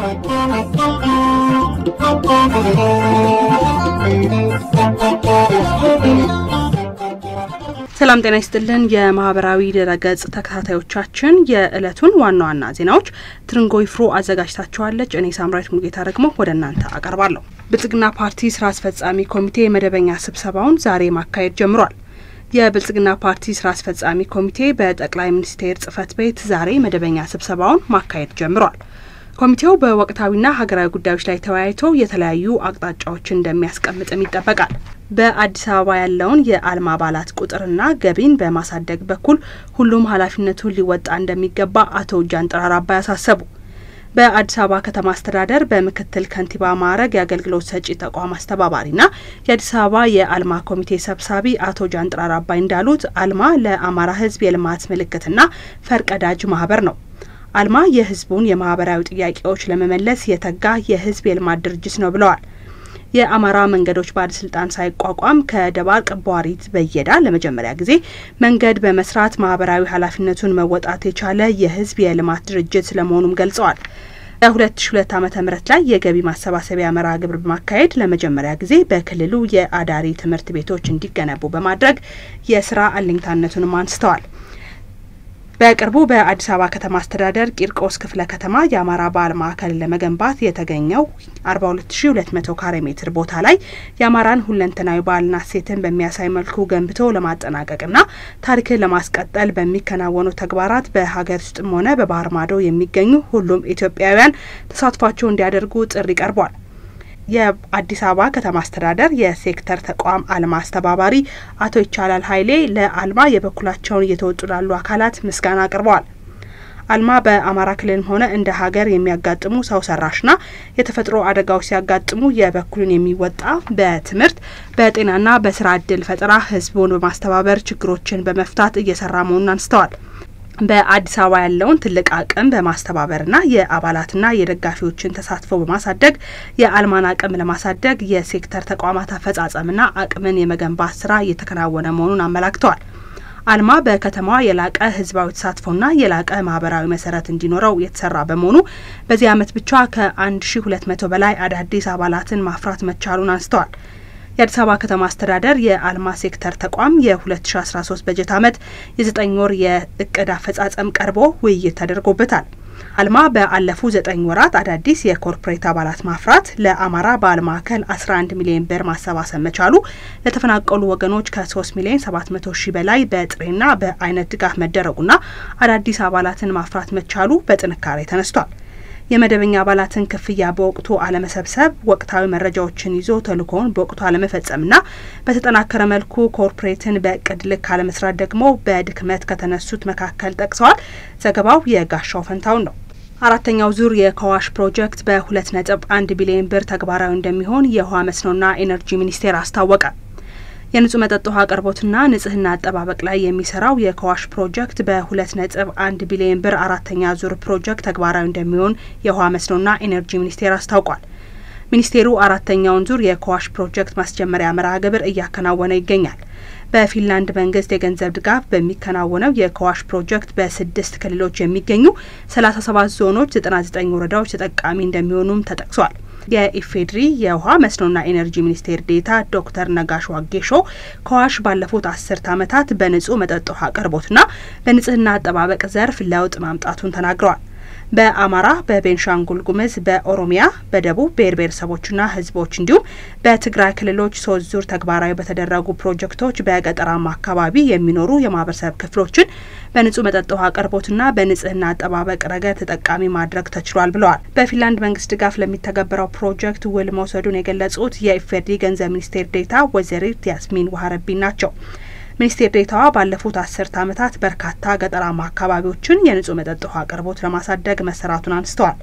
ሰላም ጤና ይስጥልን። የማህበራዊ ድረገጽ ተከታታዮቻችን የዕለቱን ዋና ዋና ዜናዎች ትርንጎ ይፍሩ አዘጋጅታችኋለች። እኔ ሳምራዊት ሙጌታ ደግሞ ወደ እናንተ አቀርባለሁ። ብልጽግና ፓርቲ ስራ አስፈጻሚ ኮሚቴ መደበኛ ስብሰባውን ዛሬ ማካሄድ ጀምሯል። የብልጽግና ፓርቲ ስራ አስፈጻሚ ኮሚቴ በጠቅላይ ሚኒስቴር ጽህፈት ቤት ዛሬ መደበኛ ስብሰባውን ማካሄድ ጀምሯል። ኮሚቴው በወቅታዊና ሀገራዊ ጉዳዮች ላይ ተወያይቶ የተለያዩ አቅጣጫዎችን እንደሚያስቀምጥም ይጠበቃል። በአዲስ አበባ ያለውን የአልማ አባላት ቁጥርና ገቢን በማሳደግ በኩል ሁሉም ኃላፊነቱን ሊወጣ እንደሚገባ አቶ ጃንጥራር አባይ አሳሰቡ። በአዲስ አበባ ከተማ አስተዳደር በምክትል ከንቲባ ማዕረግ የአገልግሎት ሰጪ ተቋም አስተባባሪና የአዲስ አበባ የአልማ ኮሚቴ ሰብሳቢ አቶ ጃንጥራር አባይ እንዳሉት አልማ ለአማራ ሕዝብ የልማት ምልክትና ፈርቀዳጅ ማህበር ነው። አልማ የህዝቡን የማህበራዊ ጥያቄዎች ለመመለስ የተጋ የህዝብ የልማት ድርጅት ነው ብለዋል። የአማራ መንገዶች ባለስልጣን ሳይቋቋም ከደባርቅ ቧሪት በየዳ ለመጀመሪያ ጊዜ መንገድ በመስራት ማህበራዊ ኃላፊነቱን መወጣት የቻለ የህዝብ የልማት ድርጅት ስለመሆኑም ገልጸዋል። በሁለት ሺ ሁለት ዓመተ ምህረት ላይ የገቢ ማሰባሰቢያ መርሃ ግብር በማካሄድ ለመጀመሪያ ጊዜ በክልሉ የአዳሪ ትምህርት ቤቶች እንዲገነቡ በማድረግ የስራ አለኝታነቱንም አንስተዋል። በቅርቡ በአዲስ አበባ ከተማ አስተዳደር ቂርቆስ ክፍለ ከተማ የአማራ ባህል ማዕከልን ለመገንባት የተገኘው አርባ ሁለት ሺ ሁለት መቶ ካሬ ሜትር ቦታ ላይ የአማራን ሁለንተናዊ ባህልና እሴትን በሚያሳይ መልኩ ገንብቶ ለማጠናቀቅና ታሪክን ለማስቀጠል በሚከናወኑ ተግባራት በሀገር ውስጥም ሆነ በባህር ማዶ የሚገኙ ሁሉም ኢትዮጵያውያን ተሳትፏቸው እንዲያደርጉ ጥሪ ቀርቧል። የአዲስ አበባ ከተማ አስተዳደር የሴክተር ተቋም አልማ አስተባባሪ አቶ ይቻላል ኃይሌ ለአልማ የበኩላቸውን እየተወጡ ላሉ አካላት ምስጋና አቅርበዋል። አልማ በአማራ ክልልም ሆነ እንደ ሀገር የሚያጋጥሙ ሰው ሰራሽና የተፈጥሮ አደጋዎች ሲያጋጥሙ የበኩሉን የሚወጣ በትምህርት በጤናና በስራ እድል ፈጠራ ህዝቡን በማስተባበር ችግሮችን በመፍታት እየሰራ መሆኑን አንስተዋል። በአዲስ አበባ ያለውን ትልቅ አቅም በማስተባበርና የአባላትና የደጋፊዎችን ተሳትፎ በማሳደግ የአልማን አቅም ለማሳደግ የሴክተር ተቋማት አፈጻጸምና አቅምን የመገንባት ስራ እየተከናወነ መሆኑን አመላክተዋል። አልማ በከተማዋ የላቀ ህዝባዊ ተሳትፎና የላቀ ማህበራዊ መሰረት እንዲኖረው የተሰራ በመሆኑ በዚህ ዓመት ብቻ ከ1200 በላይ አዳዲስ አባላትን ማፍራት መቻሉን አንስተዋል። የአዲስ አበባ ከተማ አስተዳደር የአልማ ሴክተር ተቋም የ2013 በጀት ዓመት የዘጠኝ ወር የእቅድ አፈጻጸም ቀርቦ ውይይት ተደርጎበታል። አልማ በአለፉ ዘጠኝ ወራት አዳዲስ የኮርፖሬት አባላት ማፍራት፣ ለአማራ ባህል ማዕከል 11 ሚሊዮን ብር ማሰባሰብ መቻሉ፣ ለተፈናቀሉ ወገኖች ከ3 ሚሊዮን 700 ሺህ በላይ በጥሬና በአይነት ድጋፍ መደረጉና አዳዲስ አባላትን ማፍራት መቻሉ በጥንካሬ ተነስቷል። የመደበኛ አባላትን ክፍያ በወቅቱ አለመሰብሰብ፣ ወቅታዊ መረጃዎችን ይዞ ተልእኮውን በወቅቱ አለመፈጸምና በተጠናከረ መልኩ ኮርፖሬትን በእቅድ ልክ አለመስራት ደግሞ በድክመት ከተነሱት መካከል ጠቅሰዋል። ዘገባው የጋሻው ፈንታውን ነው። አራተኛው ዙር የከዋሽ ፕሮጀክት በሁለት ነጥብ አንድ ቢሊዮን ብር ተግባራዊ እንደሚሆን የውሃ መስኖና ኢነርጂ ሚኒስቴር አስታወቀ። የንጹህ መጠጥ ውሃ አቅርቦትና ንጽህና አጠባበቅ ላይ የሚሰራው የከዋሽ ፕሮጀክት በሁለት ነጥብ አንድ ቢሊዮን ብር አራተኛ ዙር ፕሮጀክት ተግባራዊ እንደሚሆን የውሃ መስኖና ኢነርጂ ሚኒስቴር አስታውቋል። ሚኒስቴሩ አራተኛውን ዙር የከዋሽ ፕሮጀክት ማስጀመሪያ መርሃ ግብር እያከናወነ ይገኛል። በፊንላንድ መንግስት የገንዘብ ድጋፍ በሚከናወነው የከዋሽ ፕሮጀክት በስድስት ክልሎች የሚገኙ ሰላሳ ሰባት ዞኖች ዘጠና ዘጠኝ ወረዳዎች ተጠቃሚ እንደሚሆኑም ተጠቅሷል። የኢፌድሪ የውሃ መስኖና ኢነርጂ ሚኒስቴር ዴታ ዶክተር ነጋሽ ዋጌሾ ከዋሽ ባለፉት አስርት ዓመታት በንጹህ መጠጥ ውሃ አቅርቦትና በንጽህና አጠባበቅ ዘርፍ ለውጥ ማምጣቱን ተናግረዋል። በአማራ፣ በቤንሻንጉል ጉምዝ፣ በኦሮሚያ፣ በደቡብ ብሔር ብሔረሰቦችና ህዝቦች እንዲሁም በትግራይ ክልሎች ሶስት ዙር ተግባራዊ በተደረጉ ፕሮጀክቶች በገጠራማ አካባቢ የሚኖሩ የማህበረሰብ ክፍሎችን በንጹህ መጠጥ ውሃ አቅርቦትና በንጽህና አጠባበቅ ረገድ ተጠቃሚ ማድረግ ተችሏል ብለዋል። በፊንላንድ መንግስት ድጋፍ ለሚተገበረው ፕሮጀክት ውል መውሰዱን የገለጹት የኢፌዴሪ ገንዘብ ሚኒስቴር ዴታ ወይዘሪት ያስሚን ዋህረቢን ናቸው። ሚኒስቴር ዴታዋ ባለፉት አስርት ዓመታት በርካታ ገጠራማ አካባቢዎችን የንጹህ መጠጥ ውሃ አቅርቦት ለማሳደግ መሰራቱን አንስተዋል።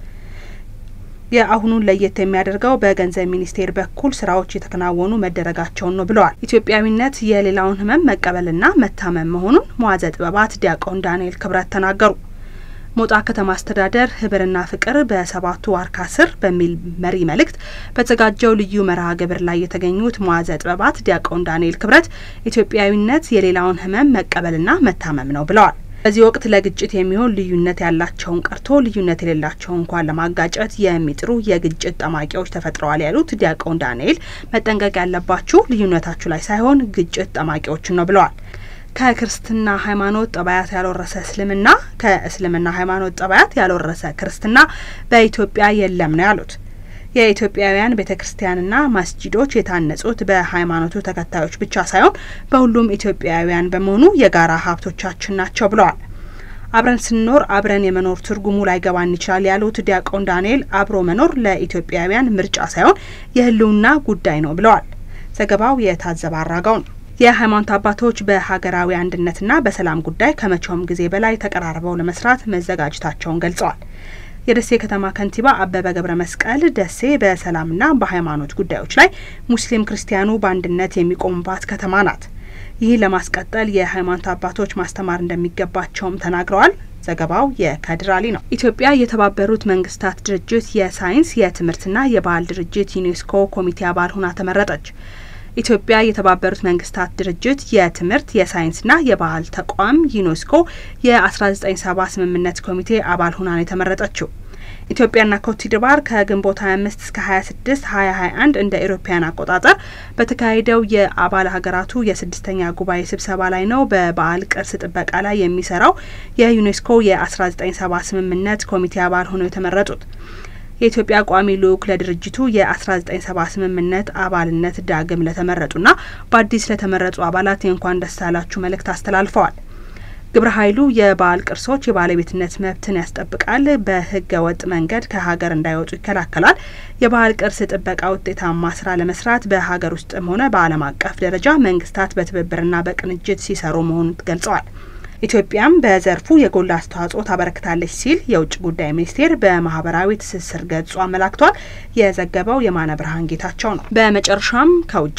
የአሁኑን ለየት የሚያደርገው በገንዘብ ሚኒስቴር በኩል ስራዎች የተከናወኑ መደረጋቸውን ነው ብለዋል። ኢትዮጵያዊነት የሌላውን ህመም መቀበልና መታመም መሆኑን መዋዘ ጥበባት ዲያቆን ዳንኤል ክብረት ተናገሩ። ሞጣ ከተማ አስተዳደር ህብርና ፍቅር በሰባቱ ዋርካ ስር በሚል መሪ መልእክት በተዘጋጀው ልዩ መርሃ ግብር ላይ የተገኙት መዋዘ ጥበባት ዲያቆን ዳንኤል ክብረት ኢትዮጵያዊነት የሌላውን ህመም መቀበልና መታመም ነው ብለዋል። በዚህ ወቅት ለግጭት የሚሆን ልዩነት ያላቸውን ቀርቶ ልዩነት የሌላቸውን እንኳን ለማጋጨት የሚጥሩ የግጭት ጠማቂዎች ተፈጥረዋል ያሉት ዲያቆን ዳንኤል መጠንቀቅ ያለባችሁ ልዩነታችሁ ላይ ሳይሆን ግጭት ጠማቂዎችን ነው ብለዋል። ከክርስትና ሃይማኖት ጠባያት ያልወረሰ እስልምና ከእስልምና ሃይማኖት ጠባያት ያልወረሰ ክርስትና በኢትዮጵያ የለም ነው ያሉት። የኢትዮጵያውያን ቤተ ክርስቲያንና መስጂዶች የታነጹት በሃይማኖቱ ተከታዮች ብቻ ሳይሆን በሁሉም ኢትዮጵያውያን በመሆኑ የጋራ ሀብቶቻችን ናቸው ብለዋል። አብረን ስንኖር አብረን የመኖር ትርጉሙ ላይገባን ይችላል ያሉት ዲያቆን ዳንኤል አብሮ መኖር ለኢትዮጵያውያን ምርጫ ሳይሆን የሕልውና ጉዳይ ነው ብለዋል። ዘገባው የታዘበ አራጋው ነው። የሃይማኖት አባቶች በሀገራዊ አንድነትና በሰላም ጉዳይ ከመቼውም ጊዜ በላይ ተቀራርበው ለመስራት መዘጋጀታቸውን ገልጸዋል። የደሴ ከተማ ከንቲባ አበበ ገብረ መስቀል ደሴ በሰላምና በሃይማኖት ጉዳዮች ላይ ሙስሊም ክርስቲያኑ በአንድነት የሚቆሙባት ከተማ ናት። ይህ ለማስቀጠል የሃይማኖት አባቶች ማስተማር እንደሚገባቸውም ተናግረዋል። ዘገባው የከድር አሊ ነው። ኢትዮጵያ የተባበሩት መንግስታት ድርጅት የሳይንስ የትምህርትና የባህል ድርጅት ዩኔስኮ ኮሚቴ አባል ሆና ተመረጠች። ኢትዮጵያ የተባበሩት መንግስታት ድርጅት የትምህርት የሳይንስና የባህል ተቋም ዩኔስኮ የ1970 ስምምነት ኮሚቴ አባል ሆና ነው የተመረጠችው። ኢትዮጵያና ኮትዲቫር ከግንቦት 25 እስከ 26 2021 እንደ ኤሮፓያን አቆጣጠር በተካሄደው የአባል ሀገራቱ የስድስተኛ ጉባኤ ስብሰባ ላይ ነው በባህል ቅርስ ጥበቃ ላይ የሚሰራው የዩኔስኮ የ1970 ስምምነት ኮሚቴ አባል ሆነው የተመረጡት። የኢትዮጵያ ቋሚ ልዑክ ለድርጅቱ የ1970 ስምምነት አባልነት ዳግም ለተመረጡና በአዲስ ለተመረጡ አባላት የእንኳን ደስ አላችሁ መልእክት አስተላልፈዋል። ግብረ ኃይሉ የባህል ቅርሶች የባለቤትነት መብትን ያስጠብቃል፣ በህገ ወጥ መንገድ ከሀገር እንዳይወጡ ይከላከላል፣ የባህል ቅርስ ጥበቃ ውጤታማ ስራ ለመስራት በሀገር ውስጥም ሆነ በዓለም አቀፍ ደረጃ መንግስታት በትብብርና በቅንጅት ሲሰሩ መሆኑን ገልጸዋል። ኢትዮጵያም በዘርፉ የጎላ አስተዋጽኦ ታበረክታለች ሲል የውጭ ጉዳይ ሚኒስቴር በማህበራዊ ትስስር ገጹ አመላክቷል። የዘገበው የማነ ብርሃን ጌታቸው ነው። በመጨረሻም ከውጭ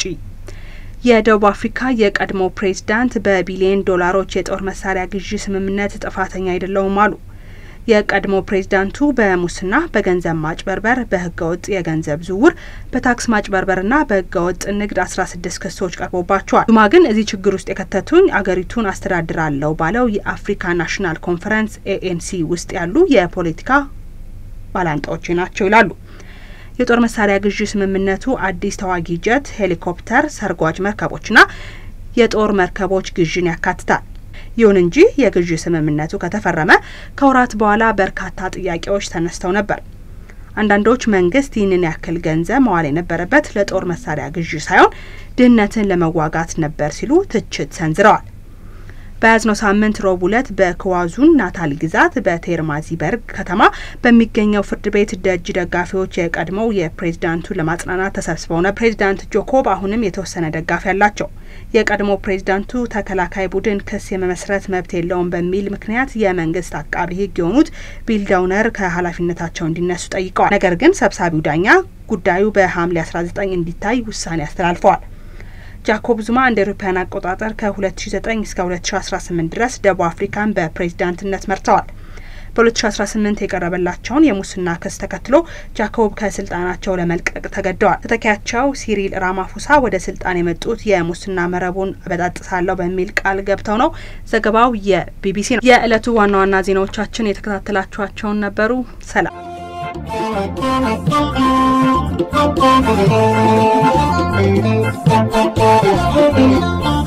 የደቡብ አፍሪካ የቀድሞ ፕሬዝዳንት በቢሊዮን ዶላሮች የጦር መሳሪያ ግዢ ስምምነት ጥፋተኛ አይደለውም አሉ። የቀድሞ ፕሬዝዳንቱ በሙስና፣ በገንዘብ ማጭበርበር፣ በህገወጥ የገንዘብ ዝውውር፣ በታክስ ማጭበርበርና በህገወጥ ንግድ አስራ ስድስት ክሶች ቀርቦባቸዋል። ጁማ ግን እዚህ ችግር ውስጥ የከተቱኝ አገሪቱን አስተዳድራለሁ ባለው የአፍሪካ ናሽናል ኮንፈረንስ ኤኤንሲ ውስጥ ያሉ የፖለቲካ ባላንጣዎች ናቸው ይላሉ። የጦር መሳሪያ ግዢ ስምምነቱ አዲስ ተዋጊ ጀት፣ ሄሊኮፕተር፣ ሰርጓጅ መርከቦችና የጦር መርከቦች ግዥን ያካትታል። ይሁን እንጂ የግዢ ስምምነቱ ከተፈረመ ከወራት በኋላ በርካታ ጥያቄዎች ተነስተው ነበር። አንዳንዶች መንግስት ይህንን ያክል ገንዘብ መዋል የነበረበት ለጦር መሳሪያ ግዢ ሳይሆን ድህነትን ለመዋጋት ነበር ሲሉ ትችት ሰንዝረዋል። በያዝነው ሳምንት ረቡዕ ዕለት በክዋዙን ናታል ግዛት በቴርማዚበርግ ከተማ በሚገኘው ፍርድ ቤት ደጅ ደጋፊዎች የቀድሞው የፕሬዝዳንቱ ለማጽናናት ተሰብስበው ነው። ፕሬዝዳንት ጆኮብ አሁንም የተወሰነ ደጋፊ አላቸው። የቀድሞ ፕሬዝዳንቱ ተከላካይ ቡድን ክስ የመመስረት መብት የለውም በሚል ምክንያት የመንግስት አቃቢ ሕግ የሆኑት ቢል ዳውነር ከኃላፊነታቸው እንዲነሱ ጠይቀዋል። ነገር ግን ሰብሳቢው ዳኛ ጉዳዩ በሐምሌ 19 እንዲታይ ውሳኔ አስተላልፈዋል። ጃኮብ ዙማ እንደ አውሮፓውያን አቆጣጠር ከ2009 እስከ 2018 ድረስ ደቡብ አፍሪካን በፕሬዝዳንትነት መርተዋል። በ2018 የቀረበላቸውን የሙስና ክስ ተከትሎ ጃኮብ ከስልጣናቸው ለመልቀቅ ተገደዋል። ተተኪያቸው ሲሪል ራማፎሳ ወደ ስልጣን የመጡት የሙስና መረቡን አበጣጥሳለሁ በሚል ቃል ገብተው ነው። ዘገባው የቢቢሲ ነው። የዕለቱ ዋና ዋና ዜናዎቻችን የተከታተላችኋቸውን ነበሩ። ሰላም Thank you.